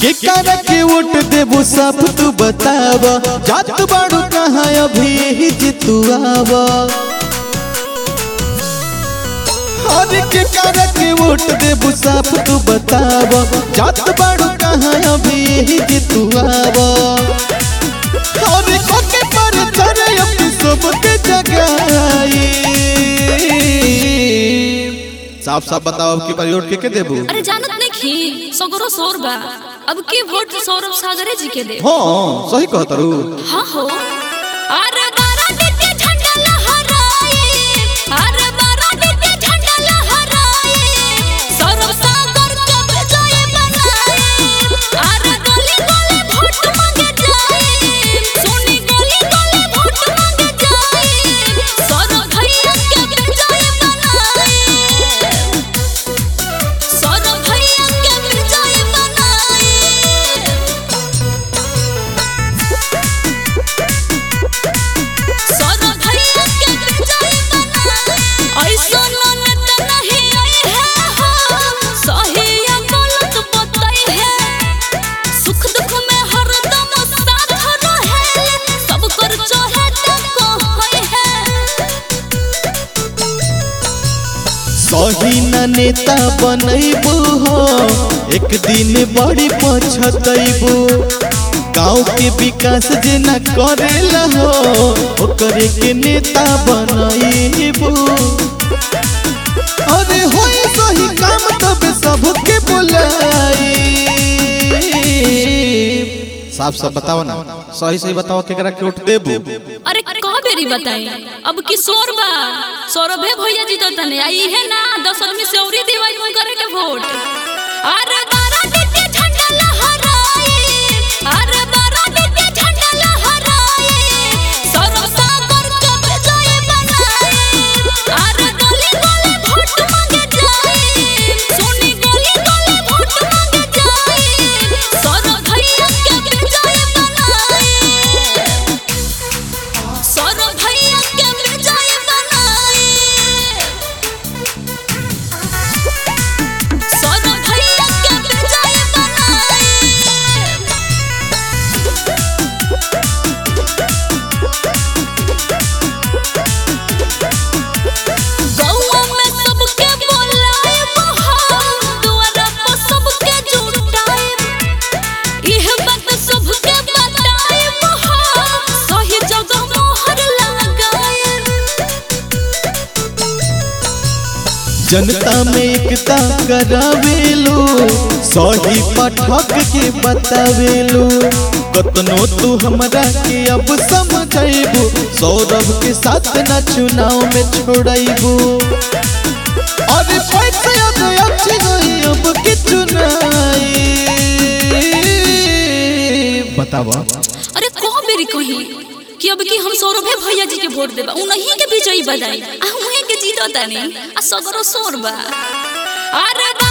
के कर के वोट देबो सब तू बताव जात बाड़ू कहाँ अभी ही जितुआव हर के कर के वोट देबो सब तू बताव जात बाड़ू कहाँ अभी ही जितुआव हर को के पर चढ़े अपनी सबके जगाई साफ साफ बताओ अब की बार वोट के के देबो अरे जानत नहीं खी सगरो शोर बा अब के वोट सौरभ सागरे जी के दे हाँ सही कहत रू हाँ हो अरे बारा दिते झंडा लहराए अरे बारा दिते झंडा लहराए सौरभ सागर के विजय बनाए अरे गली गली वोट मांगे जाए सोनी गली गली वोट मांगे जाए सौरभ भैया के विजय बनाए सौरभ भैया के विजय बनाए सौरभ भैया के विजय बनाए ऐसा ननद नहीं आई है हो सही या गलत बताई है सुख दुख में हरदम साथ रहे सब कर चाहे तो कहै है सही न नेता बनैबू हो एक दिन बड़ी पछतैबू गाँव के विकास जे न करेला हो ओकरे के नेता बनैबू अरे होई सही काम तब सबके बुलाई साफ साफ बताओ ना सही सही बताओ केकरा के वोट देबू अरे कह बेरी बताई अब की शोर बा सौरभे भैया जी तो तने आई है ना दस आदमी से औरी दिवाई में करे के वोट अरे बारा दिते झंडा लहराए अरे बारा दिते झंडा लहराए सौरभ सागर के विजय बनाए अरे गली गली वोट मांगे जाए सोनी गली गली वोट मांगे जाए सौरभ भैया के विजय बनाए सौरभ भैया के विजय बनाए सौरभ भैया के विजय बनाए गौवा में सबके बोलाए बहार द्वारा पर सबके जुटाए इह बात सबके बताए बहार सही जगह मोहर लगाए जनता में एकता करावेलो सही पाठक के बतावेलो कतनो तू हमरा के अब समझाइबू सौरभ के साथ न चुनाव में छोड़ाइबू अरे पैसे अब अच्छी गई अब की चुनाई बतावा अरे को बेरी कही कि अब की हम सौरभे भैया जी के वोट देबा उन्हीं के विजयी बनाई आ उन्हीं के जीतो तानी आ सगरो शोर बा अरे बा